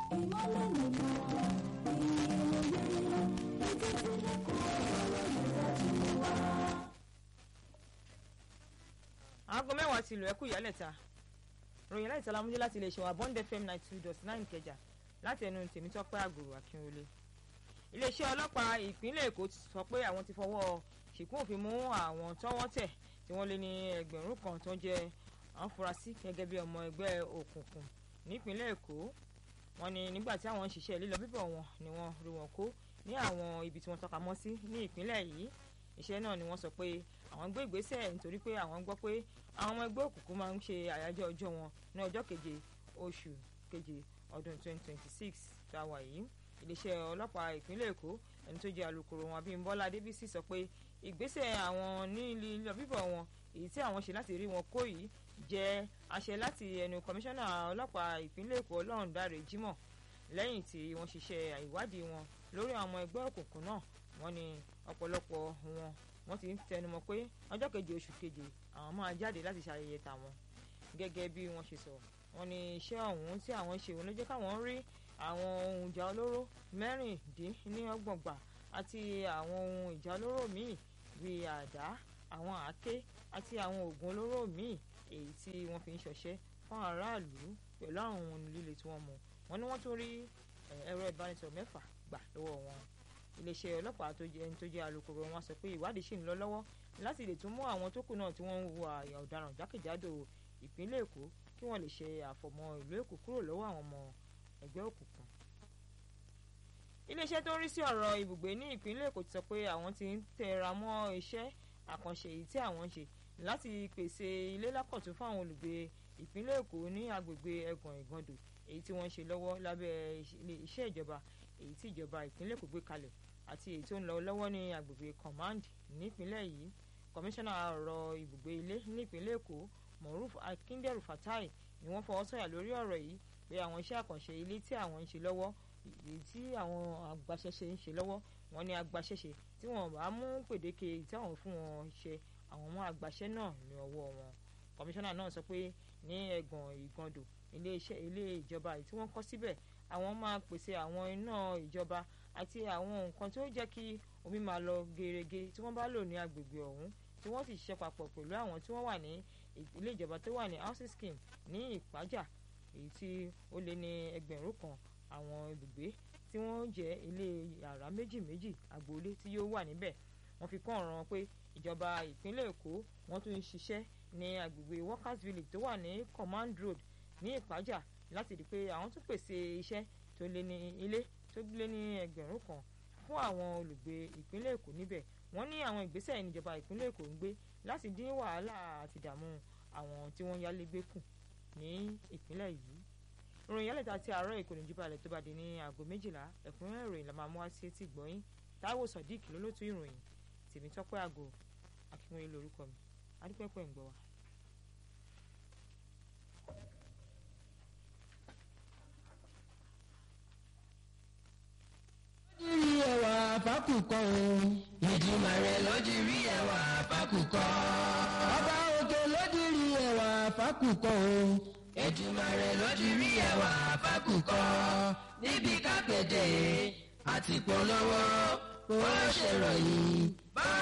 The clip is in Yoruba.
ìmọ́lẹ̀ nìkan ìròyìn etí tí lẹ́kọ̀ọ́ ọ̀rọ̀ ìdájú wa. aago mẹ́wàá ti lù ẹ́kú ìyálẹ̀ta ròyìn láì tọ́lá múlẹ̀ láti iléeṣẹ́ wa bond fm ninety two dot nine kẹjà láti ẹnu tèmítọ́pẹ́ àgòrò akínwọlé iléeṣẹ́ ọlọ́pàá ìpínlẹ̀ èkó ti sọ pé àwọn ti fọwọ́ ṣìkún òfin mú àwọn tọ́wọ́ tẹ̀ tí wọ́n lé ní ẹgbẹ̀rún kan tó jẹ́ afurasí gẹ́gẹ́ bí ọmọ ẹgbẹ́ òkùnkùn nípínlẹ̀ èkó wọ́n ní nígbà tí àwọn ń ṣiṣẹ́ lílọ bíbọ̀ wọn ni wọ́n rí wọn kó ní àwọn ibi tí wọ́n tọ́ka mọ́ sí ní ìpínlẹ̀ yìí iṣẹ́ náà ni wọ́n sọ pé àwọn gbé ìgbésẹ̀ nítorí pé àwọn gbọ́ pé àwọn ọmọ ẹgbẹ́ òkùnkùn máa ń ṣe àyájọ́ ọjọ́ wọn ní ọjọ́ keje oṣù keje ọdún 2026 tá a wà yìí iléeṣẹ́ ọlọ́pàá ìpínlẹ̀ èkó ẹni tó jẹ́ alukoro wọn abímbọ́lá adébísì sọ pé ìgbésẹ̀ àwọn ní lílọ bíbọ̀ wọn èyí tí àwọn ṣe láti rí wọn kó yìí jẹ́ àṣẹ láti ẹnu kọmíṣánná ọlọ́pàá ìpínlẹ̀ èkó ọlọ́rundáre jimoh lẹ́yìn tí wọ́n ṣiṣẹ́ ìwádìí wọn lórí àwọn ọmọ ẹgbẹ́ òkùnkùn náà wọ́n ní ọ̀pọ̀lọpọ̀ wọn wọ́n ti ń tẹnumọ́ pé ọjọ́ keje oṣù keje àwọn máa jáde láti ṣayẹyẹ tàwọn gẹ́gẹ́ bí wọ́n ṣe sọ wọ́n ní iṣẹ́ ọ̀hún tí àwọn ṣe òun ló jẹ́ káwọn rí àwọn ohun ìjà olóró mẹ́rìndínlọ́gbọ̀ngbà àti àwọn ohun ìjà olóró míì bíi àdá àwọn àáké àti àwọn oògùn olóró míì èyí tí wọ́n fi ń ṣọṣẹ́ fún aráàlú pẹ̀lú àwọn ohun líle tí wọ́n mú wọ́n ní wọ́n tún rí ẹ̀rọ ìbánisọ̀rọ̀ mẹ́fà gbà lọ́wọ́ wọn iléeṣẹ́ ọlọ́pàá tó jẹ́ ẹni tó jẹ́ alukoro wọn sọ pé ìwádìí ṣì ń lọ lọ́wọ́ láti lè tún mú àwọn tó kù náà tí wọ́n ń hùwà àyà ọ̀daràn jákèjádò ìpínlẹ̀ èkó kí wọ́n lè ṣe àfọ̀mọ́ ìlú èkó kúrò lọ́wọ́ àwọn ọmọ ẹgbẹ́ òkùnkùn. iléeṣẹ́ tó ń rí sí ọ̀rọ̀ ibùgbé ní ìpínlẹ̀ èkó ti sọ pé àwọn ti ń tẹra mọ́ iṣẹ́ àkànṣe èyí tí àwọn ń ṣe láti pèsè ilé lákọ̀tún fún àwọn olùgbé ìpínlẹ̀ èkó ní agbègbè ẹ̀gàn ìgàndò èyí tí wọ́n ń ṣe lọ́wọ́ lábẹ́ iṣẹ́ ìjọba èyí tí ìjọba ìpínlẹ̀ èkó gbé kalẹ̀ àti èyí tó ń lọ lọ́wọ́ ní agbègbè command nípínlẹ̀ yìí kọmíṣánná ọ̀rọ̀ ibùgbé ilé nípínlẹ̀ èkó moruf akíndẹ̀rù fatai ni wọ́n fọwọ́ sọ̀yà lórí ọ̀rọ̀ yìí pé àwọn iṣẹ́ àkànṣe ilé tí àwọn ń ṣe lọ́wọ́ èyí tí àwọn agbaṣẹ́ṣe ń ṣe lọ́wọ́ wọn ní agbaṣẹ́ṣe tí wọ́n bá mú pèdéke tí àwọn fún wọn ṣe àwọn ọmọ agbaṣẹ́ náà ní ọwọ́ wọn kọmíṣánná náà sọ pé ní ẹ̀gàn ìgàndò ilé iṣẹ́ ilé ìjọba tí wọ́n kọ́ síbẹ̀ àwọn máa pèsè àwọn iná ìjọba àti àwọn nǹkan tó jẹ́ kí omi máa lọ gerege tí wọ́n bá lò ní agbègbè ọ̀hún tí wọ́n sì ṣiṣẹ́ papọ̀ pẹ̀lú àwọn tí wọ́n wà ní ilé ìjọba tó wà ní housing scheme ní ìpájà èyí tí ó lé ní ẹgbẹ̀rún kan àwọn ibùgbé tí wọ́n jẹ́ ilé yàrá méjì méjì agboolé tí yóò wà níbẹ̀ wọ́n fi kún ọ̀ràn pé ìjọba ìpínlẹ̀ èkó wọ́n tún ń ṣiṣẹ́ ní agbègbè workers village tó wà ní command road ní ìpájà láti rí i pé àwọn tún pèsè iṣẹ́ tó lé ní ilé tó lé ní ẹgbẹ̀rún kan fún àwọn olùgbé ìpínlẹ̀ èkó níbẹ̀ wọ́n ní àwọn ìgbésẹ̀ ìníjọba ìpínlẹ̀ èkó ń gbé láti dín wàhálà àti ìdààmú àwọn tí wọ́n yálégbé kù ní ìpínlẹ̀ yìí ìròyìn yálẹ̀ta ti àárọ̀ èkó ní jíbalẹ̀ tó bá di ní aago méjìlá ẹ̀kúnrẹ́rẹ́ ìròyìn la máa mú wá sí etí gbọ́yìn táíwò sodiq lólótú ìròyìn tèmi tọ́pẹ́ àgò akínwé lórúkọ mi adúpẹ́pẹ́ ń gbọ́ wa. rí ẹwà fákùkọ o. ìdìmọ̀ rẹ̀ ló di rí ẹwà fákùkọ. ọba òkè ló di rí ẹwà fákùkọ o. ìdìmọ̀ rẹ̀ ló di rí ẹwà fákùkọ. níbi kápẹ́tẹ̀ àti polówó ó ṣèròyìn.